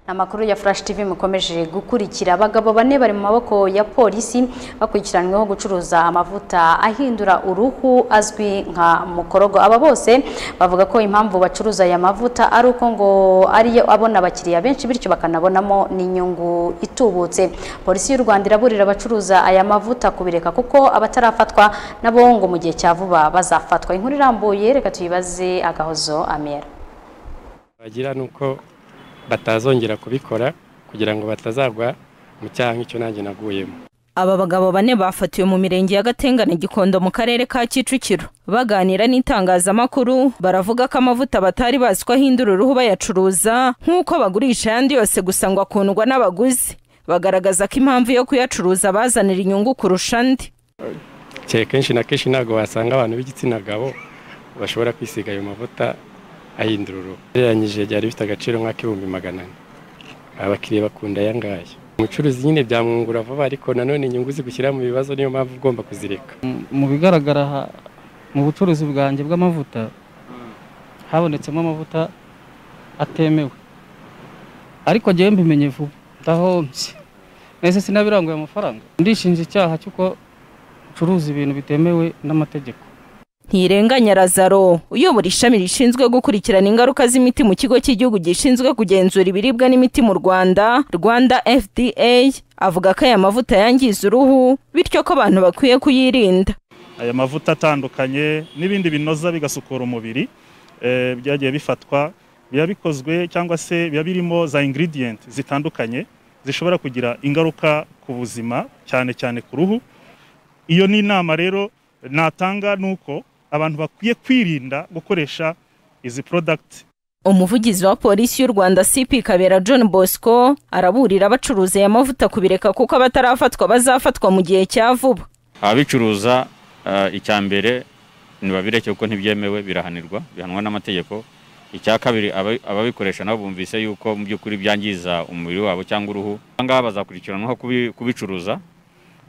amakuru ya Flash TV mukomeje gukurikira abagabo bane bari mu maboko ya polisi bakurikiranyweho gucuruza amavuta ahindura uruhu azwi nka mukorogo aba bose bavuga ko impamvu bacuruza aya mavuta ari uko ngo ariyo abona abakiriya benshi bityo bakanabonamo n'inyungu itubutse polisi y'u Rwanda iraburira abacuruza aya mavuta kubireka kuko abatarafatwa nabo ngo mu gihe cya vuba bazafatwa inkuru irambuye reka tuyibaze agahozo amera bagira ni uko batazongera kubikora kugira ngo batazagwa mu cyaha nk'icyo nanjye naguyemo Aba bagabo bane bafatiwe mu mirenge ya Gatengane Gikondo mu karere ka Kicukiro. Baganira n'itangazamakuru baravuga ko amavuta batari bazi ko ahindura uruhu bayacuruza nk'uko bagurisha ayandi yose gusa ngo akundwa n'abaguzi. Bagaragaza ko impamvu yo kuyacuruza bazanira inyungu kurusha andi. cyane kenshi na kenshi ntabwo wasanga abantu b'igitsina gabo bashobora kwisiga ayo mavuta ahindura uruhu ugereranyije byari bifite agaciro nk'ak'ibihumbi magana ane abakiriya bakunda aya ngaya umucuruzi nyine byamwungura vuba ariko nanone inyungu zigushyira mu bibazo niyo mpamvu ugomba kuzireka mu bigaragara aha mu bucuruzi bwanjye bw'amavuta habonetsemo amavuta atemewe ariko njyewe mbimenye vuba ndahombye ese sinabiranguye amafaranga ndishinja icyaha cy'uko ucuruza ibintu bitemewe n'amategeko Ntirenganya Lazaro uyobora ishami rishinzwe gukurikirana ingaruka z'imiti mu kigo cy'igihugu gishinzwe kugenzura ibiribwa n'imiti mu Rwanda Rwanda FDA avuga ko aya mavuta yangiza uruhu bityo ko abantu bakwiye kuyirinda aya mavuta atandukanye n'ibindi binoza bigasukura umubiri eh, byagiye bifatwa biba bikozwe cyangwa se biba birimo za ingredient zitandukanye zishobora kugira ingaruka ku buzima cyane cyane ku ruhu iyo ni inama rero natanga ni uko abantu bakwiye kwirinda gukoresha izi porodagiti umuvugizi wa polisi y'u Rwanda CP Kabera John Bosco araburira abacuruza aya mavuta kubireka kuko abatarafatwa bazafatwa mu gihe cya vuba ababicuruza eh, icya mbere ntibabireke kuko ntibyemewe birahanirwa bihanwa n'amategeko icya kabiri ababi- ababikoresha nabo bumvise yuko mu by'ukuri byangiza umubiri wabo cyangwa uruhu aha ngaha bazakurikiranwaho kubi- kubicuruza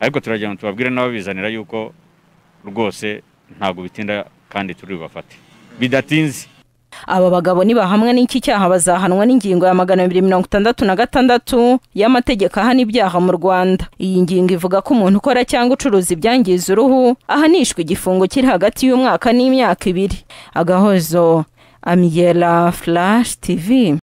ariko turagira ngo tubabwire n'ababizanira yuko rwose ntabwo bitinda kandi turi bubafate bidatinze aba bagabo nibahamwa n'iki cyaha bazahanwa n'ingingo ya magana abiri mirongo itandatu na gatandatu y'amategeko ahana ibyaha mu Rwanda iyi ngingo ivuga ko umuntu ukora cyangwa ucuruza ibyangiza uruhu ahanishwa igifungo kiri hagati y'umwaka n'imyaka ibiri agahozo amiyela flash tv